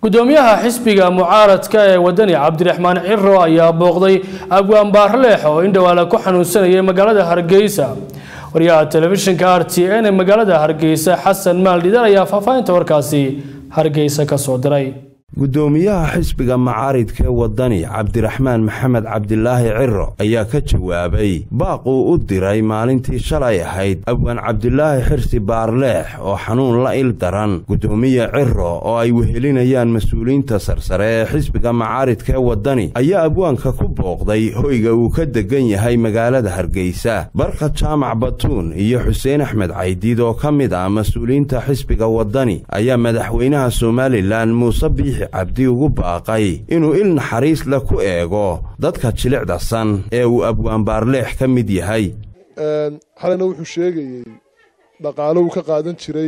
gudoomiyaha xisbiga mucaaradka ee wadani cabdiraxmaan ciro ayaa booqday abwaan baarleex oo indhowaale ku xanuunsanayay magaalada hargeysa wariyaha telefishinka r t n ee magaalada hargeysa xasan maaldhidar ayaa faahfaahinta warkaasi hargeysa ka soo diray gudoomiyaha xisbiga macaaridka ee wadani cabdiraxmaan maxamed cabdilaahi ciro ayaa ka jawaabay baaq uu u diray maalintii shalay ahayd abwaan cabdilaahi xirsi baarleex oo xanuun la il daran gudoomiye ciro oo ay wehelinayaan mas-uuliyiinta sarsare ee xisbiga macaaridka ee wadani ayaa abwaanka ku booqday hoyga uu ka degan yahay magaalada hargeysa barkad jaamac batuun iyo xuseen axmed caydiid oo ka mid ah mas-uuliyiinta xisbiga wadani ayaa madaxweynaha somalilan muuse biixi cabdi ugu baaqay inuu il naxariis leh ku eego dadka jilicda san ee uu abwaan baarleex ka mid yahay xalina wuxuu sheegayey dhaqaalo uu ka qaadan jiray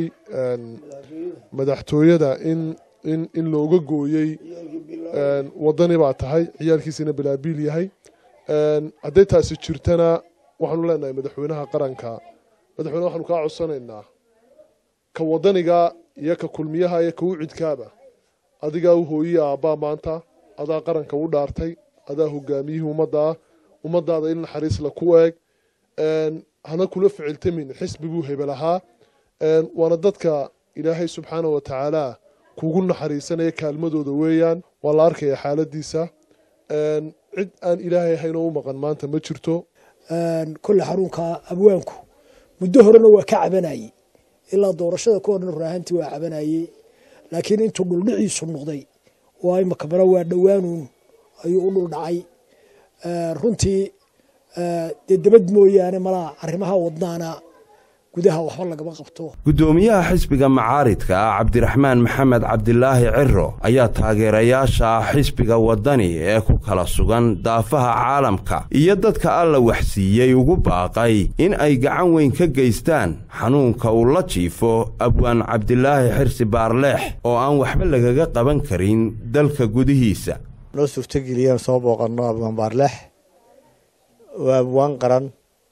madaxtooyada in in in looga gooyey wadani baa tahay ciyaalkiisina bilaabiil yahay hadday taasi jirtana waxaanu leenahay madaxweynaha qaranka madaxweyne waxaanu kaa codsanaynaa ka wadaniga iyo ka kulmiyaha iyo ka ucidkaaba adigaa u hooyiya aabbaa maanta adaa qaranka u dhaartay adaa hogaamiyihii ummaddaa ummadaada il naxariisla ku eeg hana kula ficiltamin xisbi buu hebel ahaa waana dadka ilaahay subxaana wa tacaala kugu naxariisanaya kaalmadooda weeyaan waa la arkaya xaaladiisa cid aan ilaahay ahayn oo u maqan maanta ma jirto kolle xarunka abwaanku muddo horena waa ka cabanayey ilaa doorashada ka horna raahantii waa cabanayey laakiin intuu dhuldhiciisu noqday oo imaka bara waa dhowaanuun ayuu u dhul dhacay runtii dee dabad mooyaane malaa arrimaha wadnaana gudaha waxba lagama qabto gudoomiyaha xisbiga macaaridka ah cabdiraxmaan maxamed cabdilaahi ciro ayaa taageerayaasha xisbiga wadani ee ku kala sugan daafaha caalamka iyo dadka alla waxsiiyey ugu baaqay in ay gacan weyn ka geystaan xanuunka uu la jiifo abwaan cabdilaahi xirsi baarleex oo aan waxba lagaga qaban karin dalka gudihiisa noo suurtogeliyaan soo booqanno abwaan baarleex waa abwaan qaran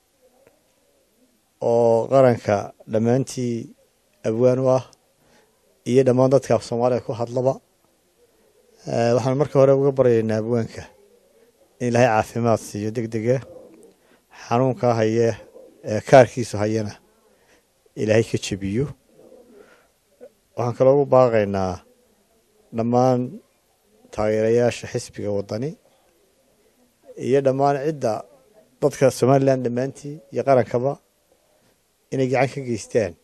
oo qaranka dhammaantii abwaan u ah iyo dhammaan dadka af soomaaliya ku hadlaba waxaan marka hore uga baryaynaa abwaanka in ilaahay caafimaad siiyo deg dega xanuunkaa haya ee kaarkiisu hayana ilaahay ka jebiyo waxaan kaloo ugu baaqaynaa dhammaan taageerayaasha xisbiga waddani iyo dhammaan cidda dadka somalilan dhammaantii iyo qarankaba inay gacan ka geystaan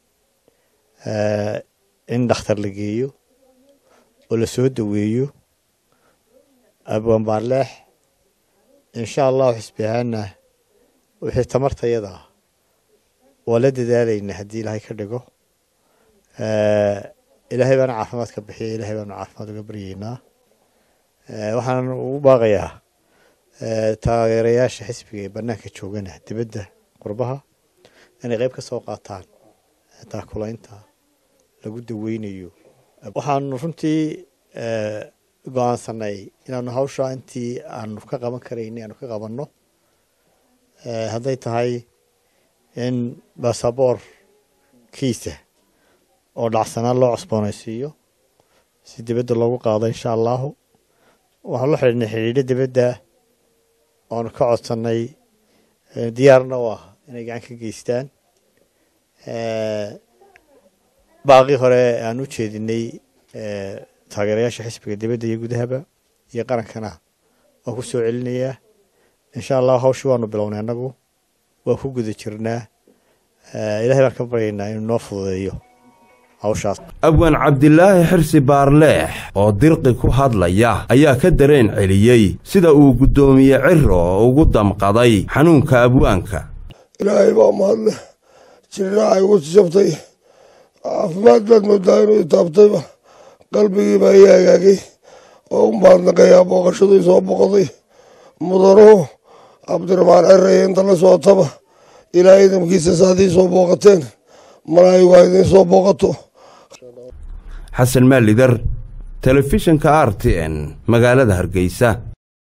in dhakhtar la geeyo oo la soo daweeyo abwaan baarleex insha allahu xisbi ahaana wixii tamartayada ah waa la dadaalaynaa haddii ilaahay ka dhigo ilaahay baana caafimaad ka bixiya ilaahay baanu caafimaad uga baryeynaa waxaan ugu baaqayaa taageerayaasha xisbiga ee banaanka joogana dibadda qurbaha inay qayb ka soo qaataan taakulaynta lagu daweynayo waxaanu runtii go-aansanay inaanu hawsha intii aanu ka qaban karayna aanu ka qabanno hadday tahay in basaboorkiisa oo dhacsanaan loo cusboonaysiiyo si dibadda loogu qaado insha allahu waxaan la xidhiidhnay xidhiidho dibadda oanu ka codsannay diyaarna u ah inay gacan ka geystaan baaqii hore aan u jeedinay taageerayaasha xisbiga dibadda iyo gudahaba iyo qarankana waan ku soo celinayaa insha allahu hawshii waanu bilownay annagu waan ku guda jirnaa ilahay baan ka baryaynaa inuu noo fududeeyo hawshaas abwaan cabdilaahi xirsi baarleex oo dirqi ku hadlaya ayaa ka dareen celiyey sida uu guddoomiye ciro ugu damqaday xanuunka abwaanka ilaahay baa mahadleh jirnaa ay igu jabtay caafimaad baad moodaa inuu itaabtayba qalbigiibaa ii hagaagay oo u mahadnaqayaa booqashadii soo boqoday mudanuhu cabdiraxmaan ciraya inta la socotaba ilaahay idamkiisa saadii soo booqateen malaayigu ha idiin soo booqato xasan maalidar telefishinka r t n magaalada hargeysa